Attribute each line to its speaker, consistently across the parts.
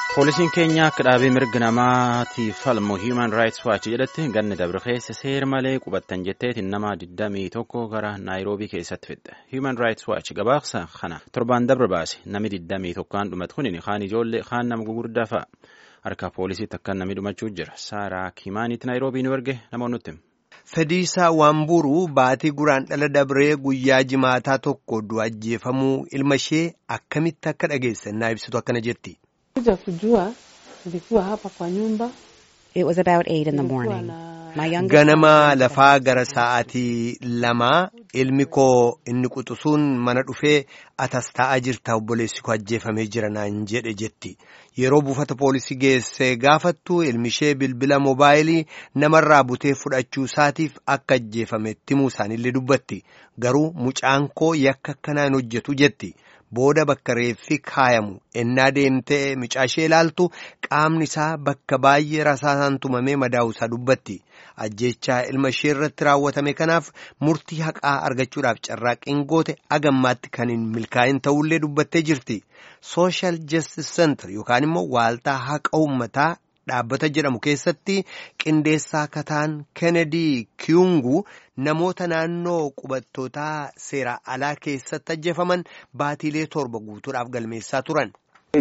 Speaker 1: Poolisiin keenya akka dhaabee mirga namaatiif falmu Human Rights Watch jedhatti ganni dabre keessa seera malee qubattan jetteetiin nama 21 gara Naayiroobii keessatti fidde. Human Rights Watch gabaasa kana torbaan dabre baase namni 21 kan dhumatu kun kaan ijoollee kaan nama gugurdaa fa'a. Harka poolisiitti akka namni dhumachuu jira. Saaraa Kimaaniitti Naayiroobii nu erge namoonni nutti.
Speaker 2: Fediisaa Waanburuu baatii guraan dhala dabree guyyaa jimaataa tokko du'a ajjeefamuu ilma ishee akkamitti akka dhageessannaa ibsitu akkana jetti.
Speaker 3: Kuja kujua nilikuwa hapa kwa nyumba.
Speaker 4: It was about eight in the morning. My youngest
Speaker 2: Ganama lafaa gara sa'aatii lamaa ilmi koo inni quxisuun mana dhufee atas taa'aa jirta obboleessi koo ajjeefamee jira naan jedhe jetti. Yeroo buufata poolisii geesse gaafattu ilmi ishee bilbila moobaayilii namarraa butee fudhachuu isaatiif akka ajjeefame himuu isaanillee dubbatti. Garuu mucaan koo yakka akkanaan hojjetu jetti. Booda bakka reeffi kaayamu ennaa deemtee mucaa ishee ilaaltu qaamni isaa bakka baay'ee rasaasaan tumamee madaa'u isaa dubbatti. Ajjechaa ilma ishee irratti raawwatame kanaaf murtii haqaa argachuudhaaf carraaqqiin goote agammaatti kan hin milkaa'in ta'ullee dubbattee jirti. Social Justice Center yookaan immoo waaltaa haqa uummataa dhaabbata jedhamu keessatti qindeessaa kataan Kennedy Kiyungu namoota naannoo qubattootaa seera alaa keessatti ajjeefaman baatiilee torba guutuudhaaf galmeessaa turan.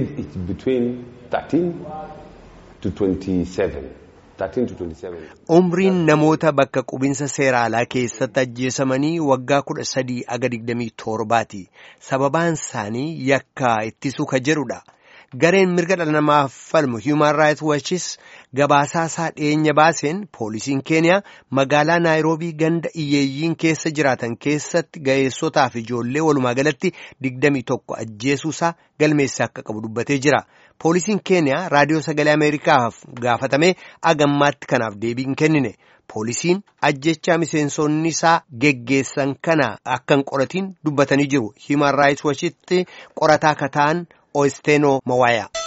Speaker 2: Umriin namoota bakka qubinsa seera alaa keessatti ajjeesamanii waggaa kudha sadii aga digdamii torbaati. Sababaan isaanii yakka ittisuu ka jedhudha. Gareen mirga dhala namaaf falmu Human Rights Watchis gabaasaa isaa dhiyeenya baaseen poolisiin keeniyaa magaalaa Naayiroobii ganda iyyeeyyiin keessa jiraatan keessatti ga'eessotaa fi ijoollee walumaa galatti digdamii tokko ajjeesuusaa galmeessee akka qabu dubbatee jira. Poolisiin keeniyaa raadiyoo sagalee Ameerikaaf gaafatamee agammaatti kanaaf deebii hin kennine. Poolisiin ajjechaa miseensonni isaa geggeessan kana akka hin qoratiin dubbatanii jiru. Human Rights Watchitti qorataa kataan Oesteno Mawaya.